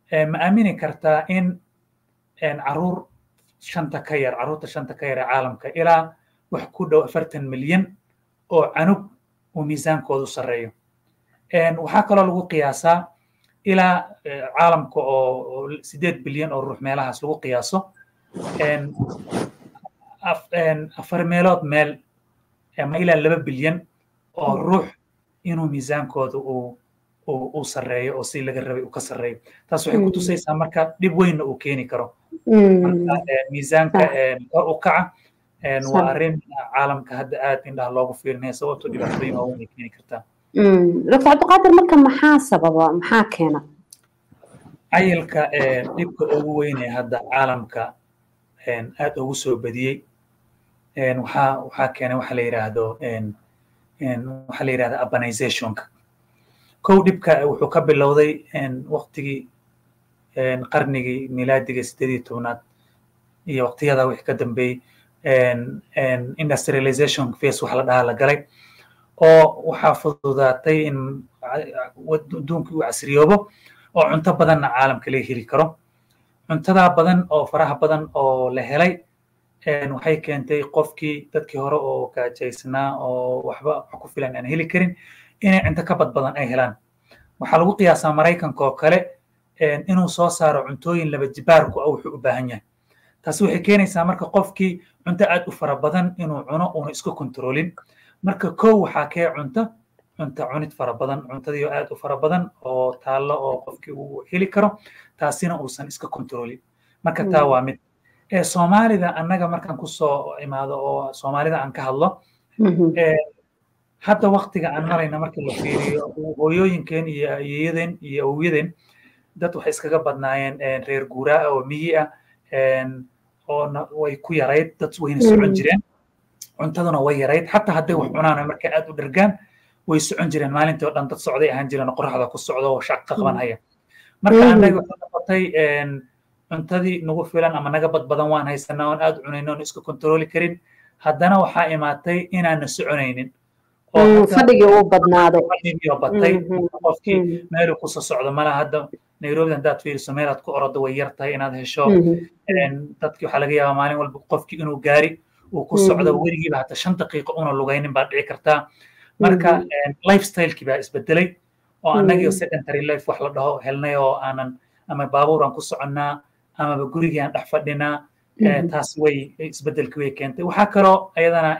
ma aamini kartaa in caruur shanta ka yar caruurta shanta ka yar ee caalamka ilaa wax ku dhow afartan milyan oo canug uu miisaankoodu sarreeyo waxaa kaloo lagu qiyaasaa ilaa caalamka oo sideed bilyan oo ruux meelahaas lagu qiyaaso afar meelood meel ama ilaa laba bilyan oo ruux inuu miisaankooda uu uu sarreeyo oo si laga rabay uu ka sarreeyo taas waxay ku tusaysaa marka dhib weynna uu keeni karo marka miisaanka kor u kaca waa arrin caalamka hadda aad indhaha loogu fiirinaya sababto dhibaatooyin waaweyn ay keeni kartaa dr cabdiqaadir marka maxaa sababa maxaa keena cayilka dhibka ugu weyn ee hadda caalamka aad ugu soo badiyey waxaa waxaa keenay waxa la yidhaahdo waxaa la yidhahda urbanizationka kow dhibka wuxuu ka bilowday waqtigii qarnigii milaadiga sideed iyo tobnaad iyo waqtiyada wixii ka dambeeyey industrialization phase wax la dhahaa la galay oo waxaa fududaatay in adduunka uu casriyoobo oo cunto badanna caalamka laga heli karo cuntadaa badan oo faraha badan oo la helay waxay keentay qofkii dadkii hore oo gaajaysnaa oo waxba wax ku filan aan heli karin inay cunto ka bad badan ay helaan waxaa lagu qiyaasaa maraykanka oo kale inuu soo saaro cuntooyin laba jibaarku ah wuxuu u baahan yahay taasi waxay keenaysaa marka qofkii cunto aad u fara badan inuu cuno uuna isku kontroolin marka kow waxaa kee cunto cunto cunid fara badan cuntadiio aad u fara badan oo taallo oo qofkii uu heli karo taasina uusan iska kontroolin marka taa waa mid soomaalida annaga markaan kusoo imaado oo soomaalida aan ka hadlo hadda waktiga aan marayna markii la fiiriyo hooyooyinkeen iyo ayeeyadeen iyo awowyadeen dad waxay iskaga badnaayeen reer guuraa oo miyi ah oo way ku yarayd dad wayna socon jireen cuntaduna way yarayd xataa hadday wax cunaan markay aad u dhergaan way socon jireen maalintii oo dhan dad socday ahaan jireen oo qoraxda ku socdo oo shaq ka qaban haya marka annaga waxay noqotay cuntadii nagu filan ama naga bad badan waan haysanaa oon aad cunayno oon iska kontrooli karin haddana waxaa imaatay inaana soconaynin fadhigii uu badnaaday fadhigii oo batay qofkii meeluu kusoo socdo malaha hadda nairobi haddaad fiiriso meelaad ku orodo way yar tahay inaad hesho dadkii waxaa laga yaabaa maalin walba qofkii inuu gaari uu ku socdo weligiiba hata shan daqiiqo una lugaynin baa dhici kartaa marka lifestylekii baa isbedelay oo annagii secondary life wax la dhaho helnay oo aanan ama baabuur aan ku soconnaa amaba gurigii aan dhex fadhinaa taas way isbedelkii way keentay waxaa kaloo ayadana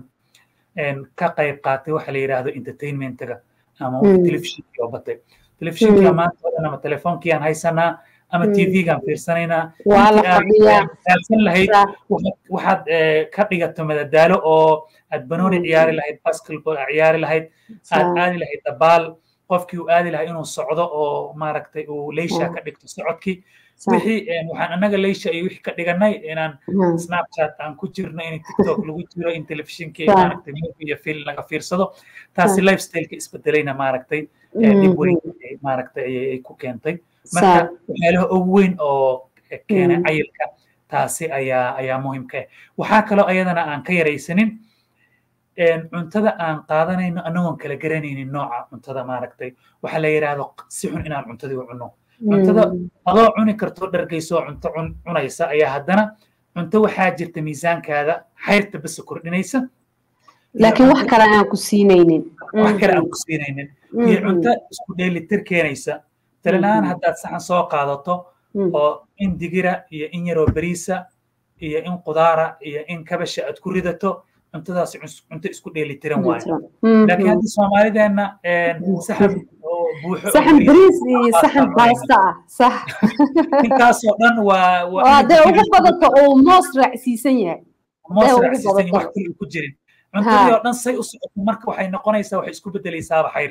ka qayb qaatay waxa la yidhaahdo entertainmentiga ama telefishinkii oo batay telefishinka maanta oo dhan ama telefoonkii aan haysanaa ama tvgaan fiirsanaynaa raadsan lahayd waxaad ka dhigato madadaalo oo aad banooni ciyaari lahayd basketball ciyaari lahayd aad aadi lahayd dabaal qofkii uu aadi lahaa inuu socdo oo maaragtay uu leysha ka dhigto socodkii wixii waxaan annaga leysha iyo wixii ka dhiganay inaan snapchat aan ku jirno in tiktok lagu jiro in telefishinkii maaragtay movie iyo film laga fiirsado taasi lifestyleka isbedelayna maaragtay dib weyn maaragtay ayay ku keentay marka waxyaalaha ugu weyn oo keenay cayilka taasi ayaa ayaa muhiimka ah waxaa kaloo ayadana aan ka yaraysanin cuntada aan qaadanayno annagoon kala garanaynin nooca cuntada maaragtay waxaa la yidhaahdo si xun inaan cuntadii u cunno cuntada adoo cuni karto dhargayso cunto cunaysa ayaa haddana cunto waxaa jirta miisaankaada xayrta basa kordhinaysa laakiin wax kale aan ku siinaynin wax kale aan ku siinaynin iyo cunto isku dheelitir keenaysa talilaan haddaad saxan soo qaadato oo in digira iyo in yaroo beriisa iyo in qudaara iyo in kabasha aad ku ridato cuntadaas cunto isku dheelitiran waayo laakiin haddii soomaalideenna saxan buuxo saxan bariis iyo saxan baasta ah sax intaasoo dhan waa hadday ugu badato uu moos raacsiisan yahay moos raacsiisan wax kale ku jirin cuntadii oo dhan say u socoto marka waxay noqonaysaa waxay isku bedelaysaaba xayr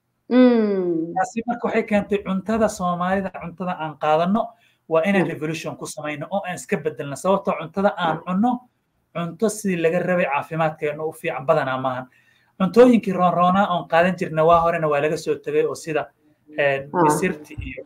taasi marka waxay keentay cuntada soomaalida cuntada aan qaadanno waa inaan revolution ku samayno oo aan iska bedelno sababtoo cuntada aan cunno cunto sidii laga rabay caafimaadkeena u fiican badanaa maahan cuntooyinkii roonroonaa oon qaadan jirna waa horena waa laga soo tegay oo sida misirti iyo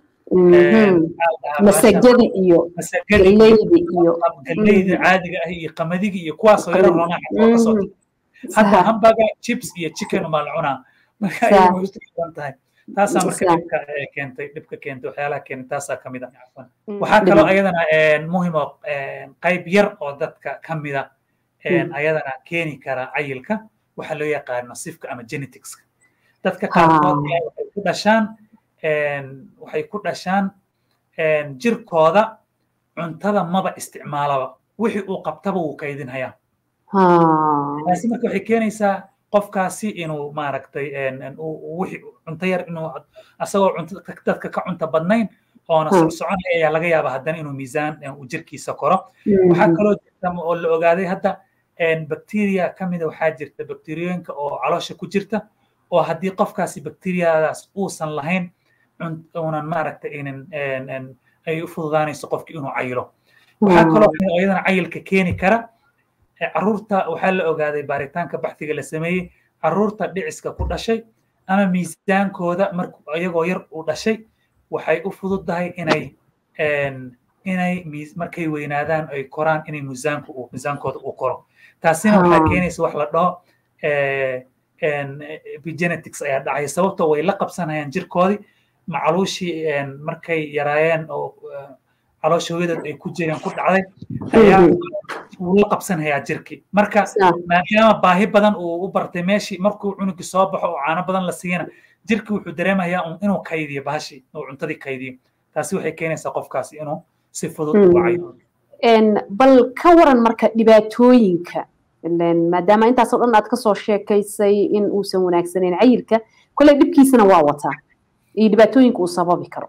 masagadi iyo galeydi iyo galeyda caadiga ah iyo qamadigi iyo kuwaasoo yaro roonaa xataa kasoo hadda hamburger chips iyo chicken umaa la cunaa marka ayay muhiimsan tahay taasaa marka dhibka keentay dhibka keentay waxyaalaha keentay taasaa kamid a waxaa kaloo ayadana muhim oo qayb yar oo dadka kamida ayadana keeni kara cayilka waxaa loo yaqaano sifka ama geneticska dadka qaarkood waxay ku dhashaan waxay ku dhashaan jirkooda cuntada maba isticmaalaba wixii uu qabtaba wuu kaydinhayaa taasi marka waxay keenaysaa qofkaasi inuu maaragtay wixii cunto yar inuu asagoo cunto dadka ka cunto badnayn oona soconaya ayaa laga yaaba haddana inuu miisaan uu jirkiisa koro waxaa kaloo jirta oo la ogaaday hadda bacteria ka mida waxaa jirta bacteriyooyinka oo caloosha ku jirta oo haddii qofkaasi bacteriyadaas uusan lahayn unan maaragtay inin ay u fududaanayso qofki inuu cayilo waxaa kaloo iyadana cayilka keeni kara caruurta waxaa la ogaaday baaritaanka baxdiga la sameeyey caruurta dhiciska ku dhashay ama miisaankooda mark iyagoo yar uu dhashay waxay u fududahay inay inay markay weynaadaan ay koraan inay miisaanku uu miisaankooda uu koro taasina waxaa keenaysa wax la dhaho epigenetics ayaa dhacaya sababtoo way la qabsanayaan jirkoodii macaluushii markay yaraayeen oo caloosha hooyadood ay ku jireen ku dhacday ayaa wuu la qabsanhayaa jirkii marka maadaama baahi badan uu u bartay meeshii markuu cunugii soo baxo oo caano badan la siiyana jirkii wuxuu dareemayaa inuu kaydiyo bahashii oo cuntadii kaydiyo taasi waxay keenaysaa qofkaasi inuu si fudud u wacayo bal ka waran marka dhibaatooyinka maadaama intaasoo dhan aad kasoo sheekaysay in uusan wanaagsanayn cayilka kolley dhibkiisana waa wataa iyo dhibaatooyinka uu sababi karo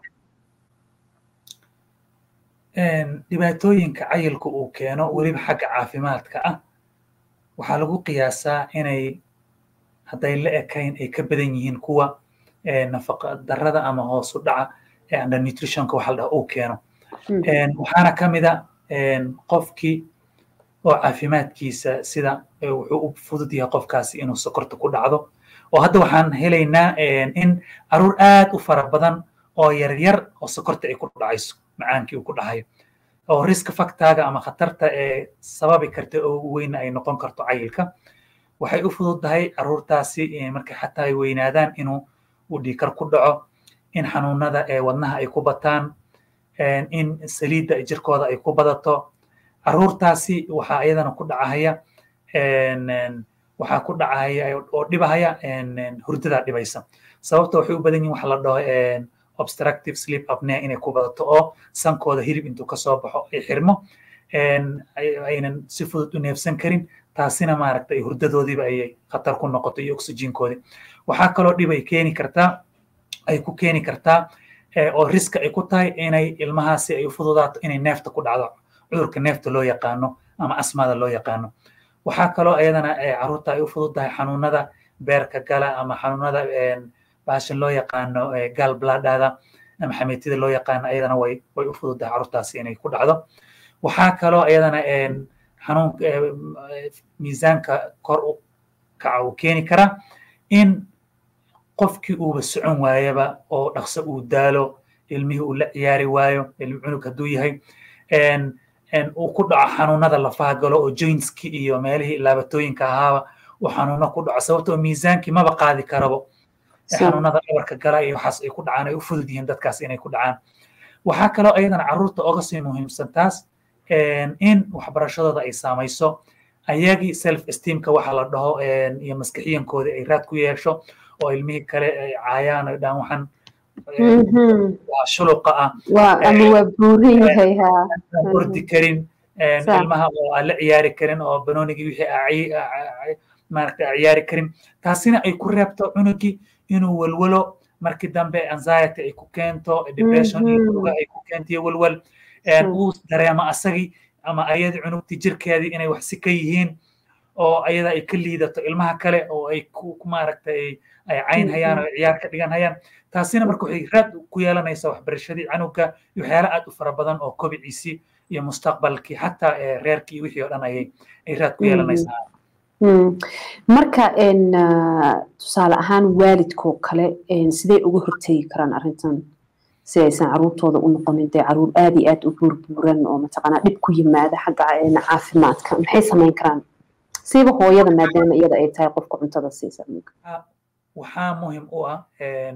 dhibaatooyinka cayilka uu keeno weliba xagga caafimaadka ah waxaa lagu qiyaasaa inay hadday la ekayn ay ka badan yihiin kuwa nafaqa darrada ama hoos u dhaca under nutritionka waxa la dhaha uu keeno waxaana ka mida qofkii oo caafimaadkiisa sida wuxuu u fudud yahay qofkaasi inuu sokorta ku dhacdo oo hadda waxaan helaynaa in caruur aad u fara badan oo yaryar oo sokorta ay ku dhacayso macaankii uu ku dhahayo oo risk factaaga ama khatarta ee sababi karta oo weyna ay noqon karto cayilka waxay u fududdahay caruurtaasi markay xataa ay weynaadaan inuu uu dhiikar ku dhaco in xanuunada ee wadnaha ay ku bataan in saliidda jirkooda ay ku badato caruurtaasi waxaa iyadana ku dhacahaya waxaa ku dhacahaya oo dhibahaya hurdadaa dhibaysa sababta waxay u badan yihin waxa la dhaho obstructive sleep apnea inay ku badato oo sankooda hilib intuu kasoo baxo ay xirmo aynan si fudud u neefsan karin taasina maaragtay hurdadoodiiba ayay khatar ku noqoto iyo oxygenkoodii waxaa kaloo dhib ay keeni kartaa ay ku keeni kartaa oo riska ay ku tahay inay ilmahaasi ay u fududaato inay neefta ku dhacdo cudurka neefta loo yaqaano ama asmada loo yaqaano waxaa kaloo iyadana caruurta ay u fududdahay xanuunada beerka gala ama xanuunada bahashan loo yaqaano gal bladada ama xameetida loo yaqaano ayadana way way u fududdahay caruurtaasi inay ku dhacdo waxaa kaloo ayadana xanuun miisaanka kor u kaca uu keeni karaa in qofkii uuba socon waayaba oo dhaqso uu daalo ilmihii uu la ciyaari waayo ilmi cunug hadduu yahay uu ku dhaco xanuunada lafaha galo oo jointski iyo meelihii laabatooyinka ahaaba uu xanuuno ku dhaco sababtoo miisaankii maba qaadi karabo xanuunada dhabarka gala iyo waxaas ay ku dhacaan ay u fudud yihiin dadkaas inay ku dhacaan waxaa kaloo ayadana caruurta oga sii muhiimsan taas in waxbarashadooda ay saamayso ayagii self esteemka waxa la dhaho iyo maskixiyankoodii ay raad ku yeesho oo ilmihii kale ay caayaan ay dhahan waxaan waa shuluqa ah ama waa buuran yahay ha ordi karin ilmaha oo aan la ciyaari karin oo banoonigii wixii maaragta ciyaari karin taasina ay ku reebto cunugii inuu walwalo markii dambe anxiety ay ku keento depression iyo muruga ay ku keentiyo walwal uu dareemo asagii ama ayadii cunugtii jirkeedii inay wax si ka yihiin oo ayada ay ka liidato ilmaha kale oo ay ku maaragtay ay cayn hayaan oo ciyaar ka dhigan hayaan taasina marka waxay raad ku yeelanaysaa waxbarashadii canuga iyo waxyaala aad u fara badan oo kobiciisii iyo mustaqbalkii xataa reerkii wixii oo dhan ayay ay raad ku yeelanaysaa marka tusaale ahaan waalidkoo kale sidee uga hortegi karaan arrintan si aysan caruurtooda u noqonin dee caruur aad iyo aad u buurbuuran oo mataqaanaa dhib ku yimaada xagga caafimaadka maxay samayn karaan siiba hooyada maadaama iyada ay tahay qofka cuntada siisa waxaa muhim u ah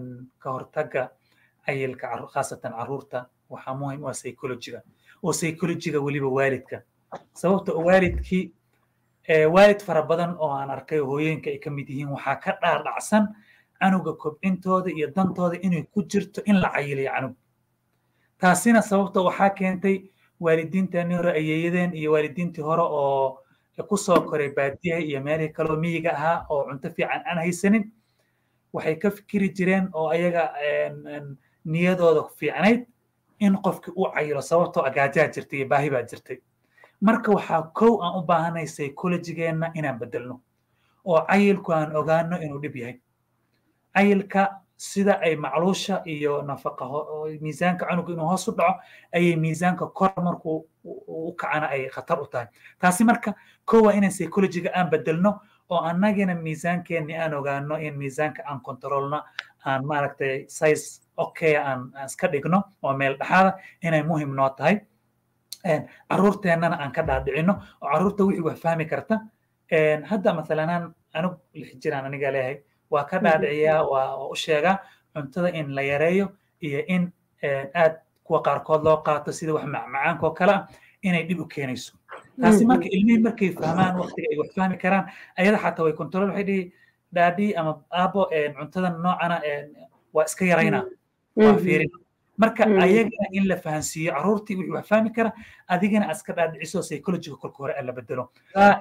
ka hortagga cayilka khaasatan carruurta waxaa muhim u ah psychologiga oo psychologiga weliba waalidka sababta waalidkii waalid fara badan oo aan arkay hooyooyinka ay ka mid yihiin waxaa ka dhaadhacsan canuga kobcintooda iyo dantooda inay ku jirto in la cayiliyo canug taasina sababta waxaa keentay waalidiinteennii hore ayeeyadeen iyo waalidiintii hore oo ku soo koray baadiyaha iyo meelihii kaloo miyiga ahaa oo cunto fiican aan haysanin waxay ka fikiri jireen oo ayaga niyadooda fiicnayd in qofkii uu cayilo sababtoo agaajaa jirtay iyo baahi baa jirtay marka waxaa kow aan u baahanay psychologigeenna inaan bedelno oo cayilku aan ogaano inuu dhib yahay cayilka sida ay macluusha iyo nafaqa miisaanka canuga inuu hoos u dhaco ayay miisaanka kor markuu u kacana ay khatar u tahay taasi marka kow waa inaan psychologiga aan bedelno oo annagina miisaankeenni aan ogaano in miisaanka aan kontrolno aan maaragtay size okay aan iska dhigno oo meel dhexaada inay muhim noo tahay carruurteennana aan ka dhaadhicino oo carruurta wixii wax fahmi karta hadda masalanaan anug lix jiraan aniga leeyahay waa ka dhaadhiciyaa waa u sheegaa cuntada in la yareeyo iyo in aad kuwa qaarkood loo qaato sida wax macmacaanka oo kale ah inay dhib u keenayso taasi marka ilmihii markay fahmaan waqtiga ay wax fahmi karaan ayada xataa way control waxay dhihi dhaadhi ama aabo cuntada noocana waa iska yaraynaa waa fiirin marka ayagana in la fahansiiyo carruurtii wixii wax fahmi kara adigana aad iska dhaadhiciso psychologiga kolka hore la bedelo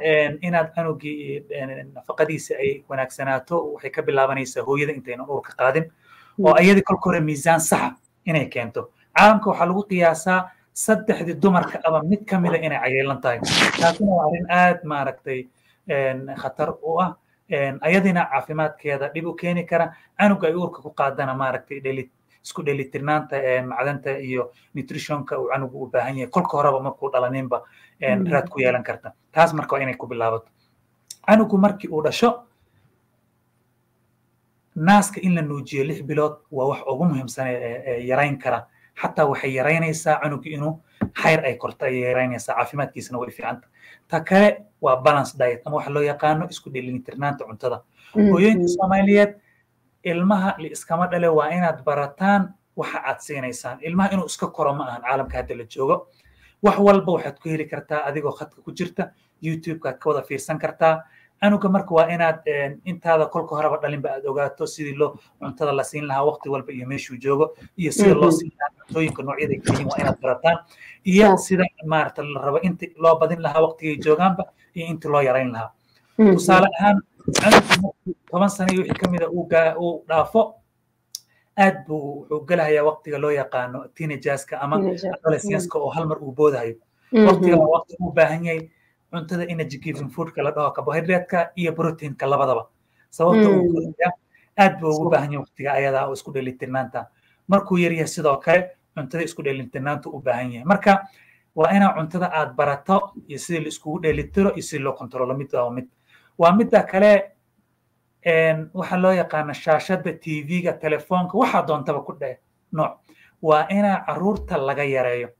inaad canugii nafaqadiisa ay wanaagsanaato waxay ka bilaabanaysaa hooyada intaynan uurka qaadin oo ayadii kolka hore miisaan saxa inay keento caalamka waxaa lagu qiyaasaa saddexdii dumarka aba mid ka mida inay cayeelan tahay taasina waa arrin aad maaragtay khatar u ah ayadina caafimaadkeeda dhib u keeni kara canuga ay uurka ku qaadana maaragtay dhelit isku dheelitirnaanta macdanta iyo nutritionka uu canugu u baahan yahay kolka horeba markuu dhalaninba raad ku yeelan karta taas marka waa inay ku bilaabato canugu markii uu dhasho naaska in la nuujiyo lix bilood waa wax ugu muhiimsan ee yarayn kara xataa waxay yaraynaysaa canugu inuu xayr ay korto ayay yaraynaysaa caafimaadkiisana way fiicanta ta kale waa balance diet ama waxa loo yaqaano isku dheelitirnaanta cuntada hooyooyinka soomaaliyeed ilmaha iskama dhale waa inaad barataan waxa aad siinaysaan ilmaha inuu iska koro ma ahan caalamka hadda la joogo wax walba waxaad ku heli kartaa adigoo khadka ku jirta youtubekaad ka wada fiirsan kartaa canuga marka waa inaad intaada kolka horeba dhalinba aad ogaato sidii loo cuntada la siin lahaa waqti walba iyo meeshuu joogo iyo sida loo siin lahaa cuntooyinka noocyada ay kaliyiin waa inaad barataan iyo sida maarata la rabo inti loo badin lahaa waqtigay joogaanba iyo inti loo yarayn lahaa tusaale ahaan canugu toban sano iyo wixii kamida uu dhaafo aad buu wuxuu gelahayaa waqtiga loo yaqaano teenagerska ama adolescenska oo hal mar uu boodahayo waqtiga waa waqti uu baahan yahay cuntada energy giving foodka la dhaho carbohydrate-ka iyo proteinka labadaba sababta uu koraya aad buu ugu baahan yahay waqtiga ayadaa oo isku dheelitirnaanta markuu yaryahay sidoo kale cuntada isku dheelitirnaanta u baahan yahay marka waa inaa cuntada aad barato iyo sidii la iskugu dheelitiro iyo sidii loo kontrolo mid waa mid waa midda kale waxaa loo yaqaana shaashadda tv-ga telefoonka waxaa doontaba ku dhe nooc waa inaa carruurta laga yareeyo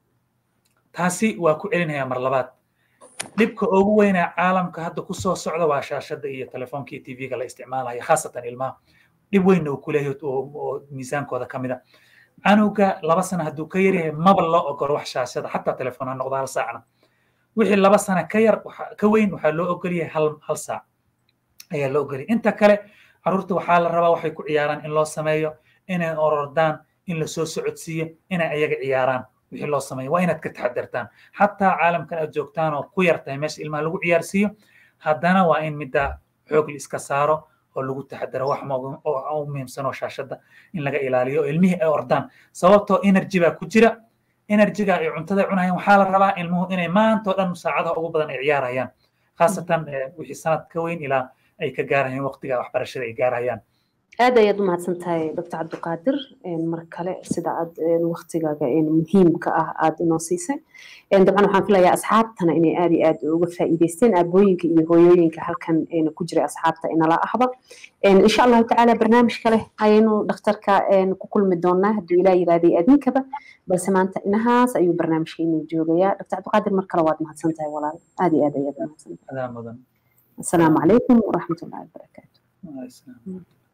taasi waa ku celinaya mar labaad dhibka ugu weynaa caalamka hadda ku soo socda waa shaashadda iyo telefoonka iyo tv-ga la isticmaalayo khaasatan ilmaha dhib weynna uu ku leeyahay oo miisaankooda ka mid a canuga laba sana hadduu ka yaryahay maba loo ogolo wax shaashada xataa telefoon ha noqdo hal saacna wixii laba sana ka yar ka weyn waxaa loo ogolyahay hal hal saac ayaa loo ogolyahay inta kale carruurta waxaa la rabaa waxay ku ciyaaraan in loo sameeyo inay orordaan in la soo socodsiiyo inay ayaga ciyaaraan wixii loo sameeyo waa inaad ka taxadartaan xataa caalamkan aad joogtaan oo ku yar tahay meesha ilmaha lagu ciyaarsiiyo haddana waa in midda xoog la iska saaro oo lagu taxadaro wax oo muhiimsan oo shaashadda in laga ilaaliyo oo ilmihii ay ordaan sababtoo energy baa ku jira energyga ay cuntada cunayaan waxaa la rabaa ilmuhu inay maanta oo dhan saacadaha ugu badan ay ciyaarayaan khaasatan wixii sanad ka weyn ilaa ay ka gaarayaan waqtiga waxbarashada ay gaarayaan aad ayaad u mahadsan tahay doctor cabdiqaadir mar kale sida aad waktigaaga muhiimka ah aad inoo siisay dabcan waxaan filayaa asxaabtana inay aad iyo aad uga faa'iidaysteen aabooyinka iyo hooyooyinka halkan ku jiray asxaabta inala ahba insha allahu tacaala barnaamij kale ayaynu dhakhtarka ku kulmi doonaa hadduu ilaah yirahday adinkaba balse maanta inahaas ayuu barnaamijkeenu joogayaa doctor cabdiqaadir mar kale waad mahadsan tahay walaal aad iyo aad ayaad u mahadsan tahay asalaamu calaykum waraxmatullahi wabarakaatu